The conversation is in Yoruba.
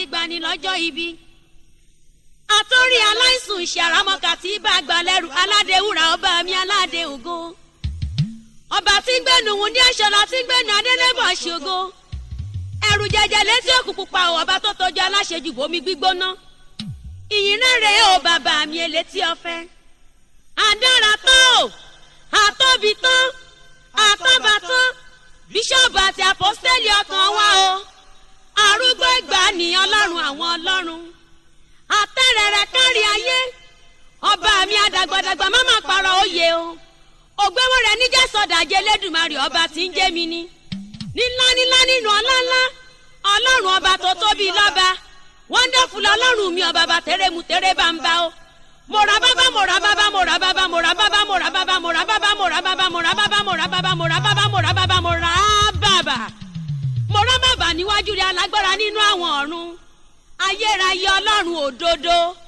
gbani lọ́jọ́ ibi àtọ́rí aláìsùn ìṣàràmọ́kà tí bá gbà lẹ́rù aládé wúrà ọba mi aládé ògo ọba tí ń gbẹnu wùn ní ẹ̀ṣọ́lá tí ń gbẹnu adélébọ̀ ṣògo ẹ̀rù jẹjẹ létí òkú pupa ò ọba tó tọ́jú aláṣejù bomi gbígbóná ìyìn náà rèé o bàbá mi elétí ọ̀fẹ́ àdára tán o àtọ́bi tán àtọ́ba tán bíṣọ́ọ̀bù àti àpọ́sítẹ́lì ọkàn wa o arúgbó ìgbà ni ọlọ́run àwọn ọlọ́run àtẹ̀rẹ̀rẹ̀ kárí ayé ọba mi àdàgbàdàgbà má má parọ́ òye o ògbéwò rẹ̀ níjà sọ̀dàjẹ́ lẹ́dùnmarè ọba tí ń jẹ́ mi ni nílá nílá nínú ọlá ńlá ọlọ́run ọba tó tóbi lọ́ba wonderful ọlọ́run mi ọba bá tẹ̀rẹ̀ mu tẹ̀rẹ̀ bá ń bá o mọ̀rà bábá mọ̀rà bábá mọ̀rà bábá mọ̀rà bábá mọ̀rà bábá mọ̀rà bábá mọ̀rà bábá mọ̀rà bábá mọ̀rà bábá mọ̀rà bábá mọ̀rà bábá mọ̀rà bábá mọ̀rà bábá níwájú rẹ̀ alágbára nínú àwọn ọ̀run ayérayé ọlọ́run òdodo